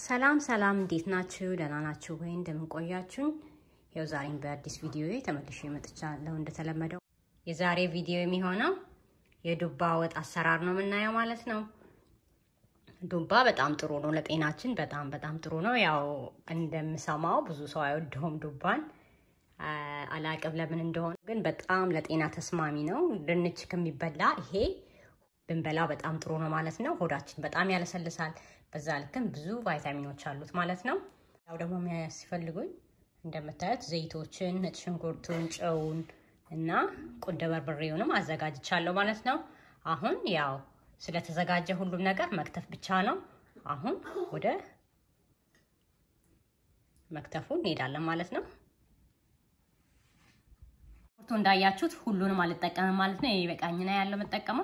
ሰላም ሰላም፣ እንዴት ናችሁ? ደህና ናችሁ ወይ? እንደምንቆያችሁኝ ይኸው ዛሬም በአዲስ ቪዲዮ ተመልሼ መጥቻለሁ። እንደተለመደው የዛሬ ቪዲዮ የሚሆነው የዱባ ወጥ አሰራር ነው የምናየው ማለት ነው። ዱባ በጣም ጥሩ ነው ለጤናችን፣ በጣም በጣም ጥሩ ነው። ያው እንደምሰማው ብዙ ሰው አይወደውም ዱባን፣ አላቅም ለምን እንደሆነ ግን በጣም ለጤና ተስማሚ ነው። ድንች ከሚበላ ይሄ ብንበላ በጣም ጥሩ ነው ማለት ነው። ሆዳችን በጣም ያለሰልሳል። በዛ ልክም ብዙ ቫይታሚኖች አሉት ማለት ነው። ያው ደግሞ የሚያስፈልጉኝ እንደምታዩት ዘይቶችን፣ ነጭ ሽንኩርቱን፣ ጨውን እና ቁንደ በርበሬውንም አዘጋጅቻለሁ ማለት ነው። አሁን ያው ስለተዘጋጀ ሁሉም ነገር መክተፍ ብቻ ነው። አሁን ወደ መክተፉ እንሄዳለን ማለት ነው። ሽንኩርቱ እንዳያችሁት ሁሉንም አልጠቀምም ማለት ነው። ይበቃኝና ያለው የምጠቀመው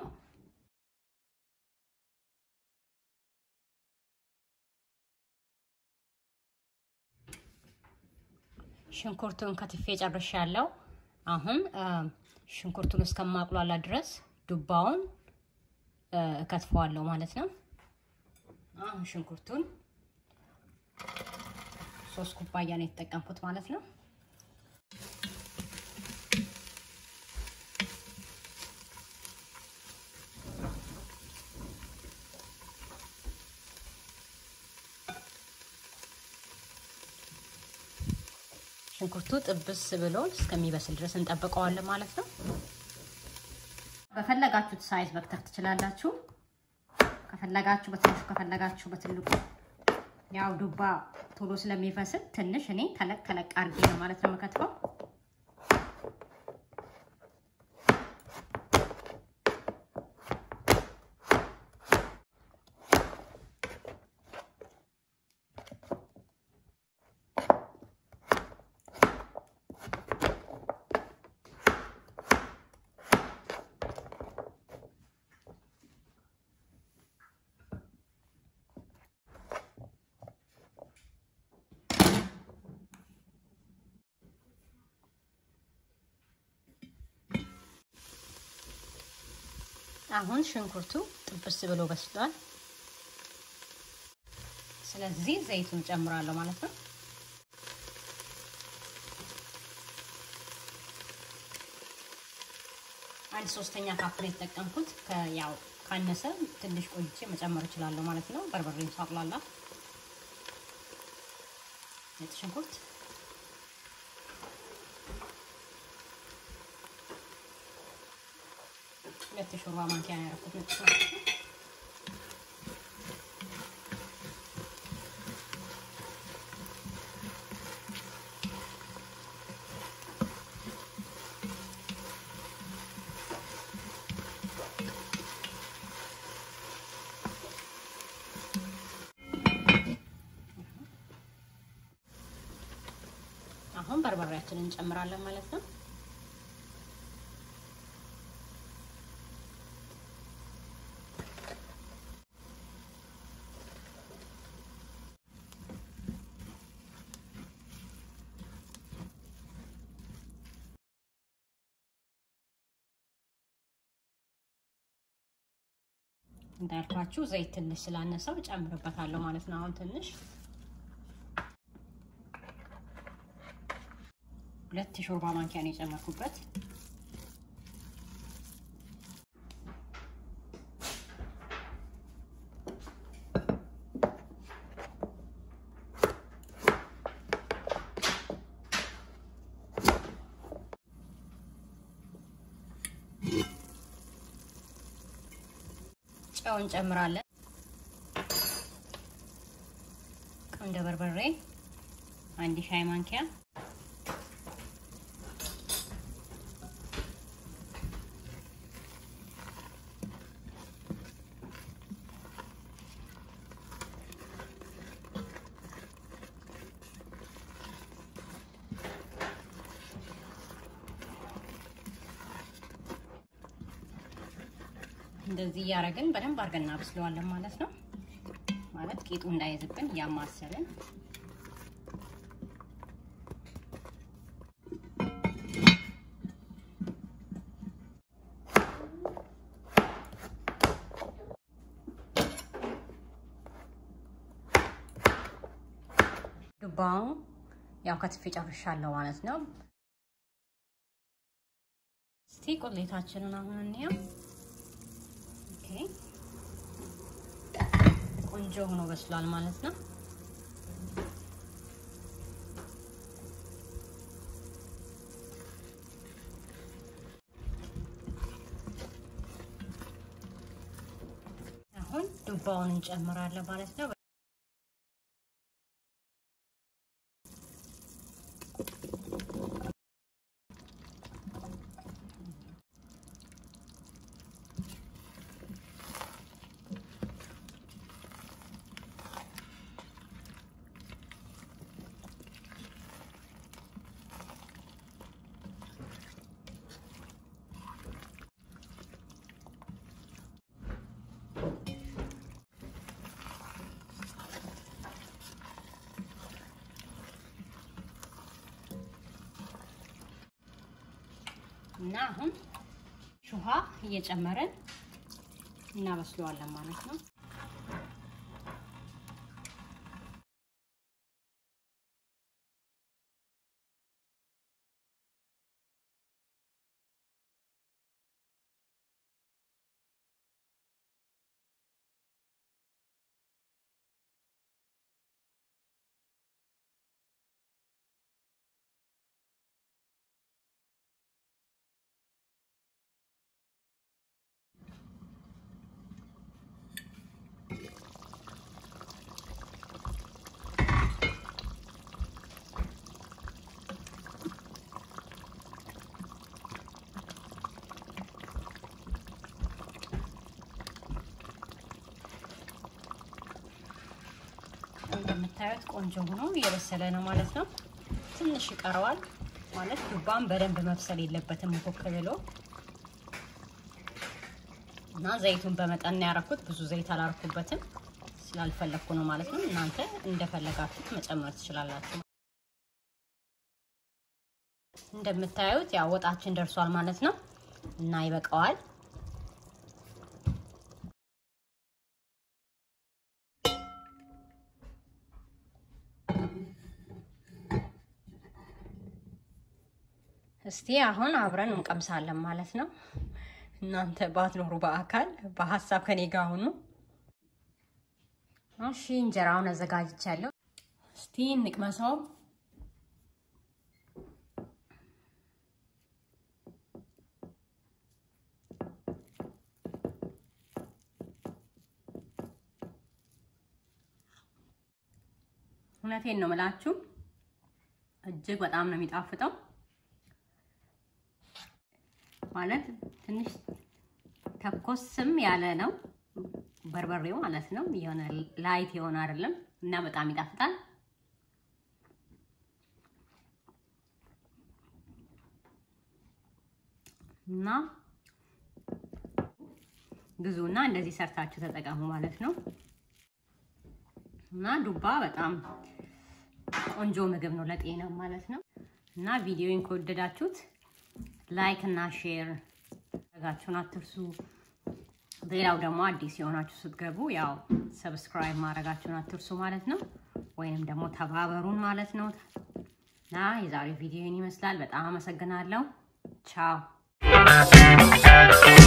ሽንኩርቱን ከትፌ ጨርሻለሁ። አሁን ሽንኩርቱን እስከማቁላላ ድረስ ዱባውን እከትፈዋለሁ ማለት ነው። አሁን ሽንኩርቱን ሶስት ኩባያ ነው የተጠቀምኩት ማለት ነው። ሽንኩርቱ ጥብስ ብሎ እስከሚበስል ድረስ እንጠብቀዋለን ማለት ነው። በፈለጋችሁት ሳይዝ መክተፍ ትችላላችሁ። ከፈለጋችሁ በትንሹ ከፈለጋችሁ በትልቁ። ያው ዱባ ቶሎ ስለሚፈስል ትንሽ እኔ ተለቅ ተለቅ አድርጌ ነው ማለት ነው የምከትፈው። አሁን ሽንኩርቱ ጥብስ ብሎ በስሏል። ስለዚህ ዘይቱን ጨምራለሁ ማለት ነው። አንድ ሶስተኛ ካፕ ነው የተጠቀምኩት። ያው ካነሰ ትንሽ ቆይቼ መጨመር እችላለሁ ማለት ነው። በርበሬን ሳቁላላ ነጭ ሽንኩርት ሁለት የሾርባ ማንኪያ ነው ያደረኩት ነጭ ሽንኩርት። አሁን በርበሬያችንን እንጨምራለን ማለት ነው። እንዳልኳችሁ ዘይት ትንሽ ስላነሰው ጨምርበታለሁ ማለት ነው። አሁን ትንሽ ሁለት የሾርባ ማንኪያ ነው የጨመርኩበት። ጨው እንጨምራለን። ቁንደ በርበሬ አንድ ሻይ ማንኪያ፣ እንደዚህ እያደረግን በደንብ አድርገን እናበስለዋለን ማለት ነው። ማለት ቂጡ እንዳይዝብን እያማሰልን ዱባው ያው ከትፌ ጨርሻለሁ ማለት ነው። እስቲ ቁሌታችንን አሁን እንየው። ኦኬ ቆንጆ ሆኖ በስሏል ማለት ነው። አሁን ዱባውን እንጨምራለን ማለት ነው። እና አሁን ውሃ እየጨመረን እናበስለዋለን ማለት ነው። እንደምታዩት ቆንጆ ሆኖ እየበሰለ ነው ማለት ነው። ትንሽ ይቀረዋል ማለት ዱባም በደንብ መብሰል የለበትም ሙክክ ብሎ እና ዘይቱን በመጠን ያረኩት ብዙ ዘይት አላረኩበትም ስላልፈለግኩ ነው ማለት ነው። እናንተ እንደፈለጋችሁት መጨመር ትችላላችሁ። እንደምታዩት ያው ወጣችን ደርሷል ማለት ነው እና ይበቃዋል። እስቲ አሁን አብረን እንቀምሳለን ማለት ነው። እናንተ ባትኖሩ በአካል በሀሳብ ከኔ ጋር ሁኑ። እሺ እንጀራውን አዘጋጅቻለሁ። እስቲ እንቅመሰው። እውነቴን ነው የምላችሁ፣ እጅግ በጣም ነው የሚጣፍጠው። ማለት ትንሽ ተኮስም ያለ ነው በርበሬው ማለት ነው። የሆነ ላይት የሆነ አይደለም እና በጣም ይጣፍጣል። እና ግዙና እንደዚህ ሰርታችሁ ተጠቀሙ ማለት ነው። እና ዱባ በጣም ቆንጆ ምግብ ነው ለጤና ማለት ነው። እና ቪዲዮን ከወደዳችሁት ላይክ እና ሼር ማድረጋችሁን አትርሱ። ሌላው ደግሞ አዲስ የሆናችሁ ስትገቡ ያው ሰብስክራይብ ማድረጋችሁን አትርሱ ማለት ነው። ወይንም ደግሞ ተባበሩን ማለት ነው። እና የዛሬው ቪዲዮን ይመስላል። በጣም አመሰግናለሁ። ቻው